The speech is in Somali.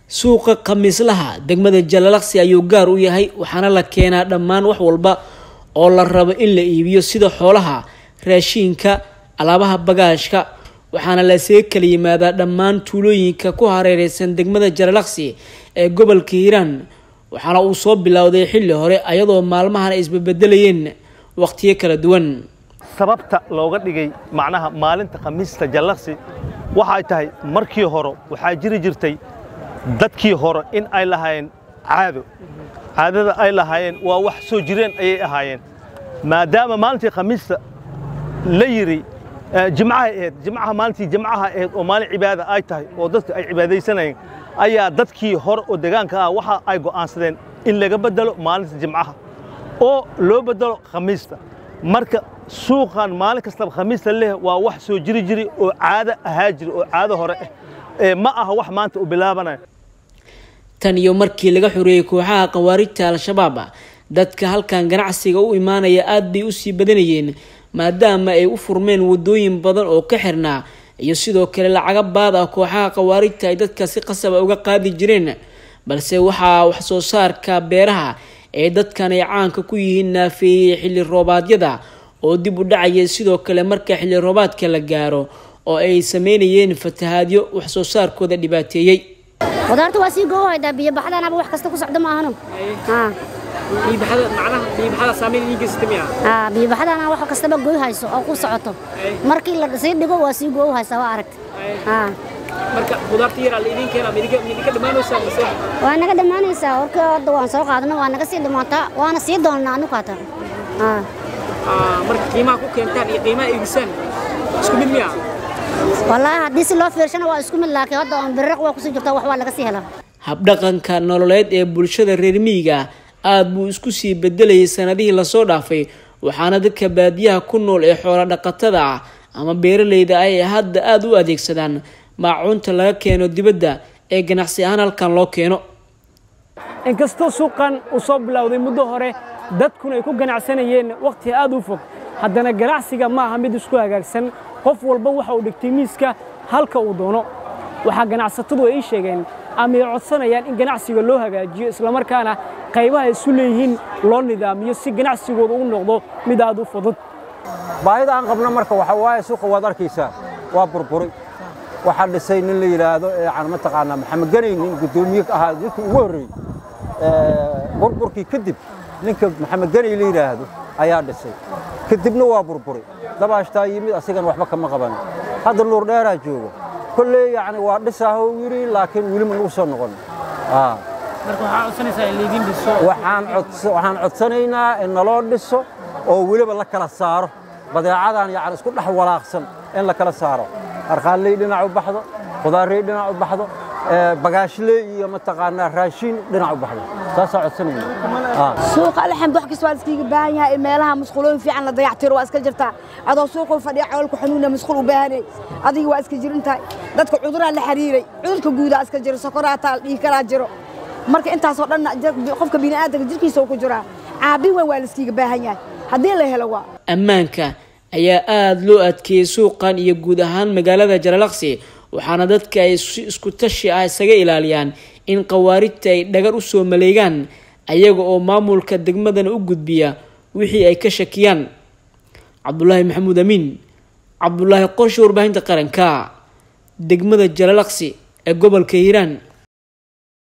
suuqa khamiislaha degmada jalalaqsi ayuu gaar u yahay waxaana la keenaa dhammaan wax walba oo la rabo in la iibiyo sida xoolaha raashiinka alaabaha bagaashka waxaana lasaga kala yimaadaa dhammaan tuulooyinka ku hareereysan degmada jalalaqsi ee gobolka hiiraan waxaana uu soo bilowday xilli hore ayadoo maalmahan ay isbabedelayeen waqtiyo kala duwan sababta looga dhigay macnaha maalinta khamiista jallaqsi waxay tahay markii hore waxaa jiri jirtay dadkii hore in ay lahaayeen caado caadada ay lahaayeen waa wax soo jireen ayay ahaayeen maadaama maalintii khamiista la yidhi jimcahay ahayd jimcaha maalintii jimcaha ahayd oo maalin cibaada ay tahay oo dadka ay cibaadaysanayeen ayaa dadkii hore oo deegaanka ah waxa ay go'aansadeen in laga beddelo maalinta jimcaha oo loo beddelo khamiista marka suuqan maalin kastaba khamiista leh waa wax soo jiri jiri oo caado ahaa jiri oo caado hore ah ee ma aha wax maanta u bilaabanaya tan iyo markii laga xoreeyey kooxaha khawaarijta al-shabaab dadka halkan ganacsiga u imaanaya aada bay usii badanayeen maadaama ay u furmeen wadooyin badan oo ka xirnaa iyo sidoo kale lacaga baad ah kooxaha khawaarijta ay dadka si qasaba uga qaadi jireen balse waxaa wax soo saarka beeraha ee dadkan ay caanka ku yihiin naafeeyey xilli roobaadyada oo dib u dhacaya sidoo kale marka xilli roobaadka la gaaro oo ay sameynayeen fatahaadyo wax soo saarkooda dhibaateeyey qudaarta waa sii goohaydaa biyo baxdanaba wax kasta ku socda ma ahano biyo baxdana wax kastaba gooy hayso oo ku socoto markii la sii dhigo waa sii gooy haysaa waa aragta waa naga dhammaanaysaa warkii hadda waan soo qaadana waa naga sii dhamaataa waana sii doonnaa anu kaata marka qiimaha ku keentaan iyo qiimaha iibisaan isku mid miya wallaahi haddii si loo fiirshana waa isku mid laakiin hadda on birraq waa kusii jirta wax waa laga sii helaa habdhaqanka nololeed ee bulshada reer miyiga aada buu isku sii bedelayay sanadihii lasoo dhaafay waxaana dadka baadiyaha ku nool ee xoola dhaqatada ah ama beeralayda ay hadda aada u adeegsadaan maacuunta laga keeno dibadda ee ganacsi ahaan halkan loo keeno inkastoo suuqan uu soo bilowday muddo hore dadkuna ay ku ganacsanayeen wakhti aad u fog haddana ganacsiga ma aha mid isku hagaagsan qof walba waxa uu dhigtay miiska halka uu doono waxaa ganacsatadu ay ii sheegeen ama ay codsanayaan in ganacsiga loo hagaajiyo islamarkaana qaybaha ay isu leeyihiin loo nidaamiyo si ganacsigooda u noqdo mid aad u fudud baahida aan qabno marka waxa waaye suuqa waad arkaysaa waa burburay waxaa dhisay nin la yidhaahdo yani mataqaanaa maxamed ganay nin guddoomiye ahaa ninkii ugu horreeyey burburkii kadib ninka maxamed ganay la yidhaahdo ayaa dhisay kadibna waa burburay dabaashtaa yimid asigana waxba kama qaban hadda nuur dheeraa jooga kolley yani waa dhisaahou yidhi laakiin weli ma nagu soo noqon waxaan codsanaynaa in naloo dhiso oo weliba la kala saaro badeecadan yani isku dhex walaaqsan in la kala saaro arqaanley dhinac u baxdo qudaarley dhinac u baxdo bagaashley iyo mataqaanaa raashiin dhinac u baxdo saasaa codsanayna suuqa alxamd wax kasta waa iskiga baahan yahay meelaha musqulooyin fiican la dayactiro waa iska jirtaa adoo suuqu fadhiya coolku xanuuna musqul u baahanay adiga waa iska jirin tahay dadka cuduraa la xiriiray cudurka guudaa iska jiro sokoraa taal dhiig kalaa jiro marka intaasoo dhan qofka bini'aadanka jirkiisa ku jiraa caabin weyn waa la iskiga baahan yahay haddii la helo waa ammaanka ayaa aada loo adkeeyey suuqan iyo guud ahaan magaalada jalalaqsi waxaana dadka ay isku tashi ah isaga ilaaliyaan in khawaarijta ay dhagar u soo maleegaan ayaga oo maamulka degmadana u gudbiya wixii ay ka shakiyaan cabdulaahi maxamuud amiin cabdulaahi qorshe warbaahinta qaranka degmada jalalaqsi ee gobolka hiiraan